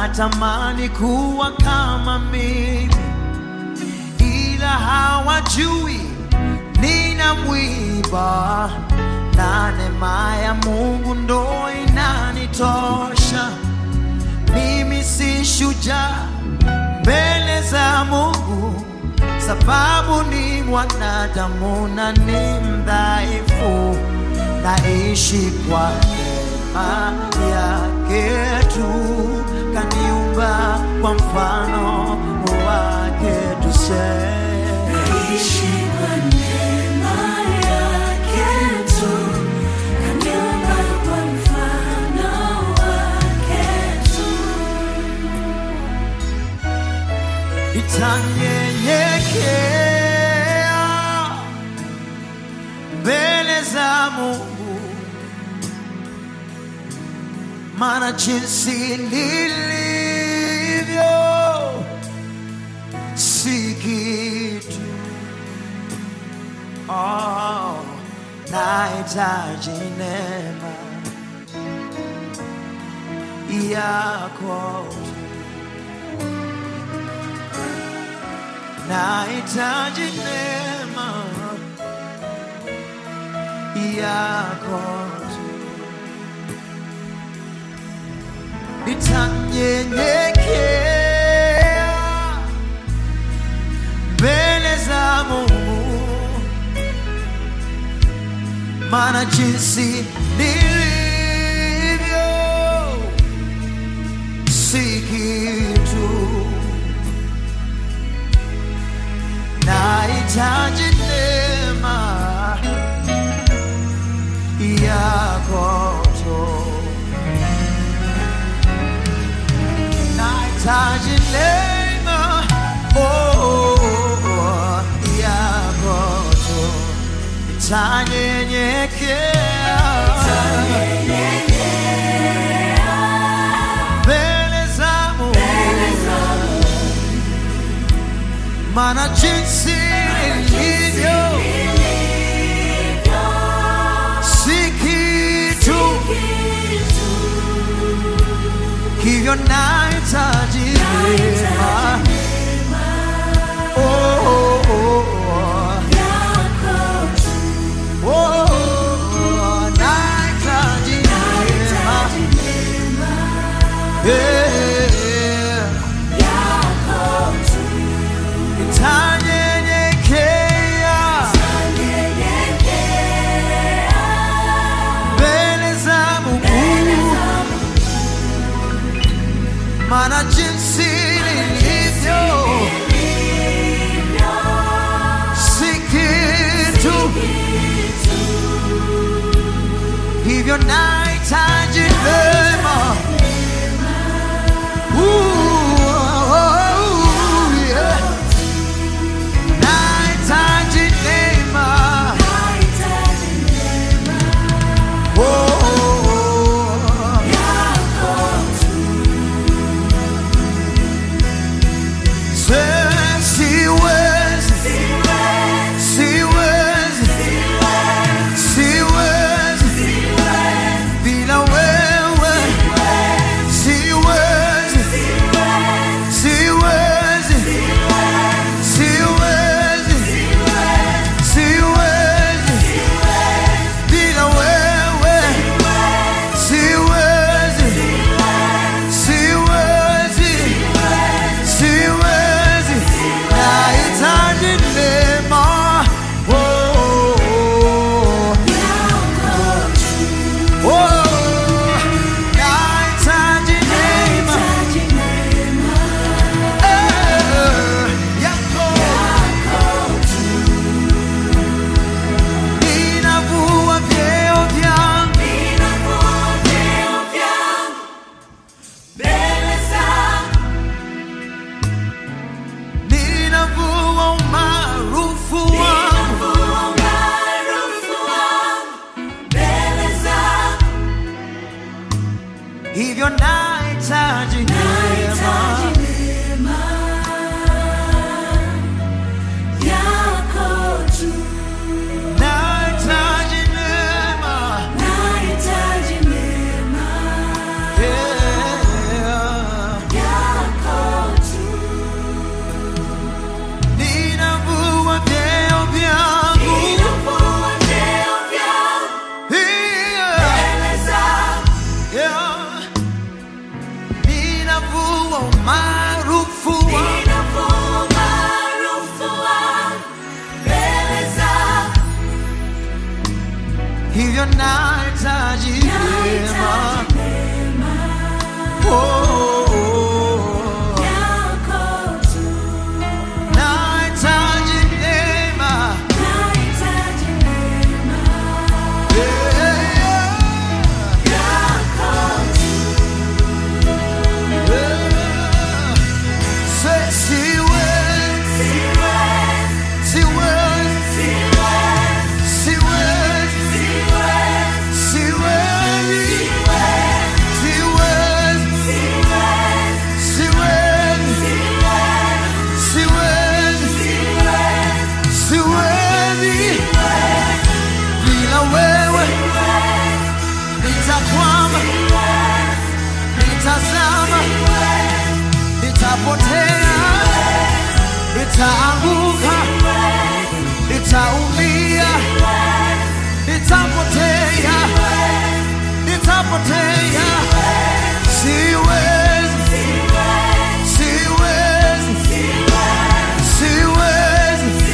wanatamani kuwa kama mimi, ila hawajui nina mwiba na neema ya Mungu ndo inanitosha. Mimi si shujaa mbele za Mungu, sababu ni mwanadamu na ni mdhaifu, naishi kwa neema yake tu, kaniumba kwa mfano wake, tuseme Naishi kwa neema yake tu, kaniumba kwa mfano wake tu. nitanyenyekea mbele za Mungu, maana jinsi nilivyo si kitu. Oh, nahitaji neema yako tu. nahitaji neema yako tu. Nitanyenyekea mbele za Mungu, maana jinsi nilivyo si kitu nahitaji neema yako tu, nahitaji neema oh, yako tu, nitanyenyekea mbele za Mungu maana jinsi nilivyo si kitu, hivyo nahitaji neema. Oh, oh, oh, oh. Oh, oh, nahitaji neema. Yeah. Nitanyenyekea mbele za Mungu, maana jinsi nilivyo si kitu, hivyo nahitaji neema. Ooh, oh, yeah. Nahitaji neema. Oh, oh, oh. Se- siwezi, siwezi, siwezi bila wewe, siwezi, siwezi, siwezi, siwezi bila wewe, siwezi, siwezi, siwezi, nahitaji neema. Oh, oh, oh, nahitaji neema. Eh, yako. Ninavua vyeo vyangu ninavua umaarufu wangu hivyo nahitaji neema nahitaji neema yeah. ninavua umaarufu wangu ninavua maarufu wangu mbele zako. hivyo nahitaji neema Nahitaji neema Oh, oh, oh. yako tu. nahitaji neema Nahitaji neema Yeah, yako tu. yeah. Say, siwezi, Siwezi, siwezi, siwezi, siwezi, siwezi, siwezi, siwezi, siwezi, siwezi, siwezi, siwezi, siwezi, siwezi. Bila wewe nitakwama, nitazama, nitapotea, nitaanguka, nitaumia, nitapotea, nitapotea. Siwezi, siwezi, siwezi,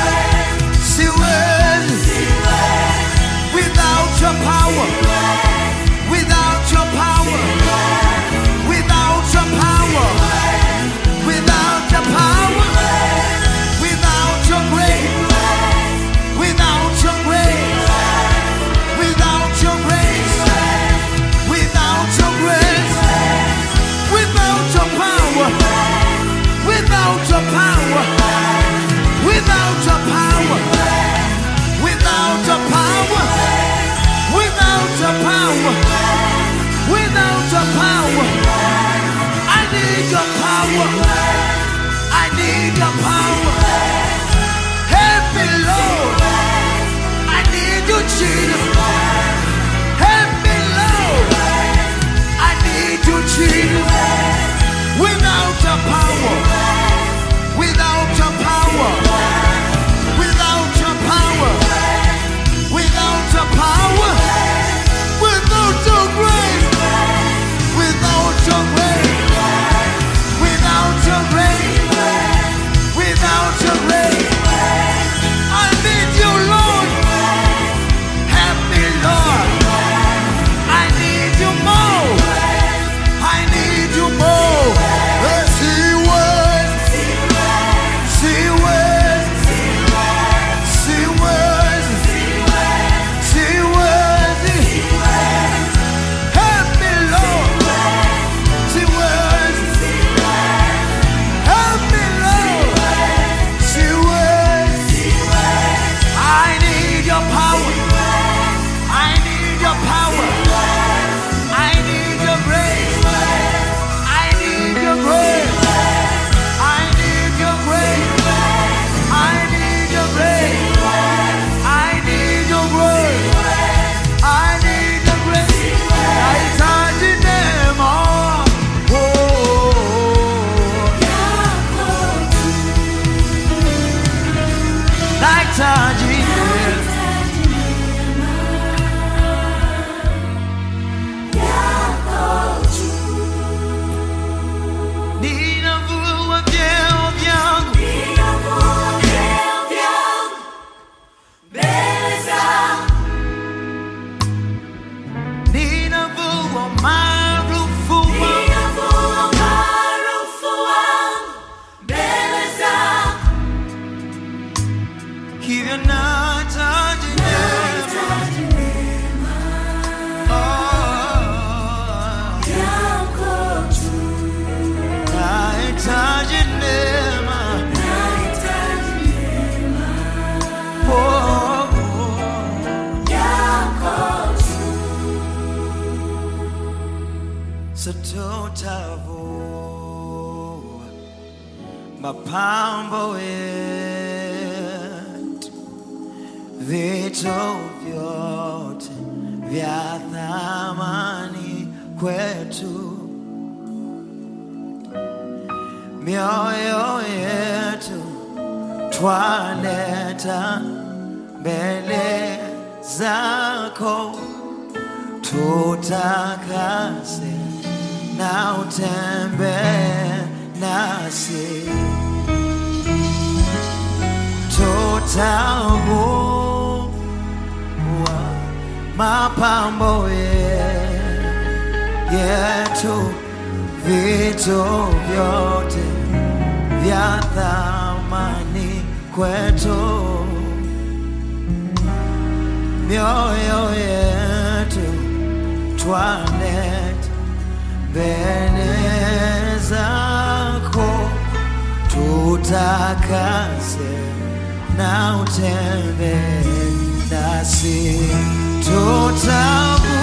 siwezi. Without your power, without your power, without your power, without your power, without your grace, without your grace, without your grace, without your grace, without your power, without your power, without your power, without your power, without your power, without your power. I need your power. I need your power. Help me, Lord. I need you, Jesus. Help me, Lord. I need you, Jesus. Without your power, without your power, without your power, without your power, without your grace, without your grace, without your grace, without your grace. I need you, Lord. Help me, Lord. I need you more. I need you more. Yes, he was. She was. She was. She was. Help me, Lord. She was. Help me, Lord. She was. I need your power. I need your power. I need your grace. I need your grace. I need your grace. I need your grace. I need your grace. I need your grace. Nahitaji neema. Oh, oh, oh. yako tu. Nahitaji neema. Nahitaji neema yako tu. Ninavua vyeo vyangu Ninavua vyeo vyangu mbele zako. ninavua maarufu wangu Ninavua maarufu wangu mbele zako. hivyo nahitaji neema Nahitaji neema Oh, yako tu. nahitaji neema Nahitaji neema Oh, oh. yako tu. Sitotavua mapambo yetu, vitu vyote vya thamani kwetu, mioyo yetu twaleta mbele zako tutakase na utembee nasi tutakuwa mapambo ye- yetu vitu vyote vya thamani kwetu mioyo yetu twanet mbele zako tutakase na utembe nasi tutabu